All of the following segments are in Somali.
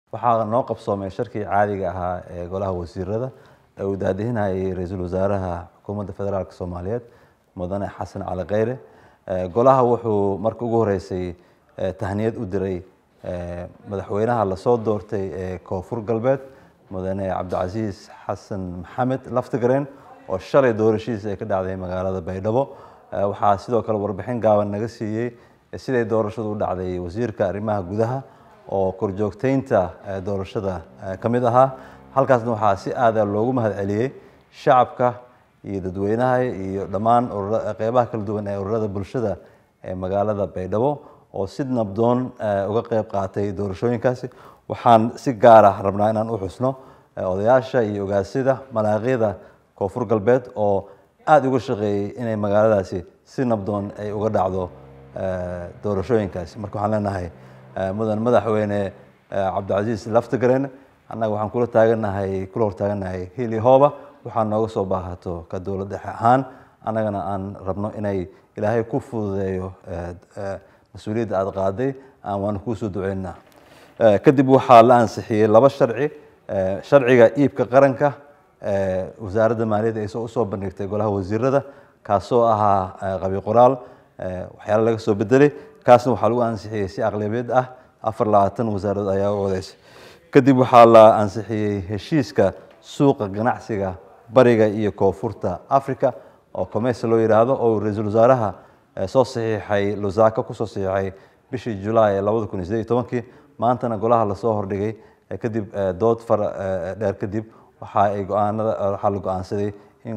waxaa noo qabsoomay sharkii caadiga ahaa ee golaha wasiirada ee uu daadihinayay ra-iisul wasaaraha xukuumadda federaalk soomaaliyeed mudane xasan cali kheyre golaha wuxuu marka ugu horeysay tahniyad u diray madaxweynaha lasoo doortay ee koonfur galbeed mudane cabdicasiis xasan maxamed laftigareen oo shalay doorashihiisa ay ka dhacday magaalada baydhabo waxaa sidoo kale warbixin gaaban naga siiyey siday doorashadu u dhacday wasiirka arrimaha gudaha oo korjoogteynta doorashada ka mid ahaa halkaasna waxaa si aada loogu mahad celiyey shacabka iyo dadweynaha iyo dhammaan qeybaha kala duwan ee ururada bulshada ee magaalada baydhabo oo si nabdoon uga qeyb qaatay doorashooyinkaasi waxaan si gaar ah rabnaa inaan u xusno odayaasha iyo ogaasida malaaqyada koonfur galbeed oo aada uga shaqeeyey inay magaaladaasi si nabdoon ay uga dhacdo doorashooyinkaasi marka waxaan leenahay mudan madaxweyne cabdicasiis laftigaren annaga waxaan kula taaganahay kula hortaaganahay hili hooba waxaa nooga soo baahato ka dowlad dhexe ahaan annagana aan rabno inay ilaahay ku fududeeyo mas-uuliyadda aada qaaday waanu kuusoo duceynaa kadib waxaa la ansixiyey laba sharci sharciga iibka qaranka wasaaradda maaliyadda ay usoo bandhigtay golaha wasiirada kaasoo ahaa qabi qoraal waxyaala laga soo bedelay kaasna waxaa lagu ansixiyey si aqlabiyad ah afar labaatan wasaaradood ayaa u odeysay kadib waxaa la ansixiyey heshiiska suuqa ganacsiga bariga iyo koonfurta africa oo commerce loo yidhaahdo oo ra-iisul wasaaraha soo saxiixay lusaka kusoo saxiixay bishii julaay ee labada kun iyo sideed iyo tobankii maantana golaha lasoo hordhigay kadib dood fara dheer kadib waxa ay go-aanada waxaa la go-aansaday in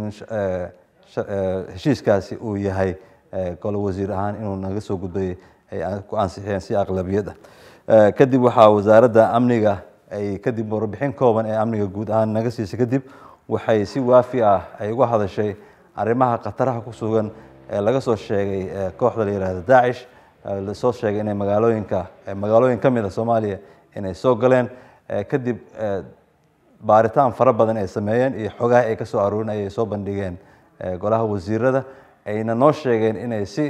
heshiiskaasi uu yahay golo wasiir ahaan inuu naga soo gudbay ay ku ansixiyeen si aqlabiyad ah kadib waxaa wasaaradda amniga ay kadib warbixin kooban ee amniga guud ahaan naga siisay kadib waxay si waafi ah ay uga hadashay arrimaha khataraha ku sugan ee laga soo sheegay kooxda la yihahdo daacish lasoo sheegay inay magaalooyinka magaalooyin ka mid a soomaaliya inay soo galeen kadib baaritaan fara badan ay sameeyeen iyo xogaha ay ka soo aroorin ayay soo bandhigeen golaha wasiirada ayna noo sheegeen inay si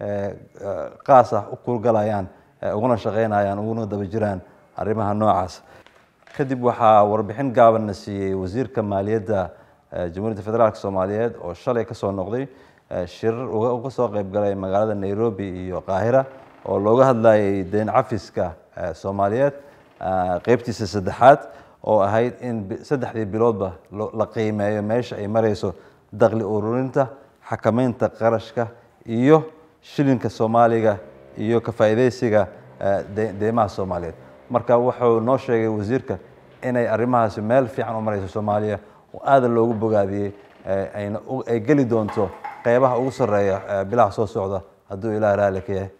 qaas ah u kuulgalayaan uguna shaqeynayaan uguna daba jiraan arrimaha noocaas kadib waxaa warbixin gaabanna siiyey wasiirka maaliyadda jamhuuriyadda federaalk soomaaliyeed oo shalay kasoo noqday shirar uga soo qeyb galay magaalada nairobi iyo qaahira oo looga hadlayay deyn cafiska soomaaliyeed qeybtiisa saddexaad oo ahayd in saddexdii biloodba la qiimeeyo meesha ay mareyso daqli ururinta xakameynta qarashka iyo shilinka soomaaliga iyo ka faa'iideysiga deymaha soomaaliyeed marka wuxuu noo sheegay wasiirka inay arrimahaasi meel fiican u mareyso soomaaliya oo aada loogu bogaadiyey ay geli doonto qeybaha ugu sarreeya bilaha soo socda hadduu ilaah raali ka yahay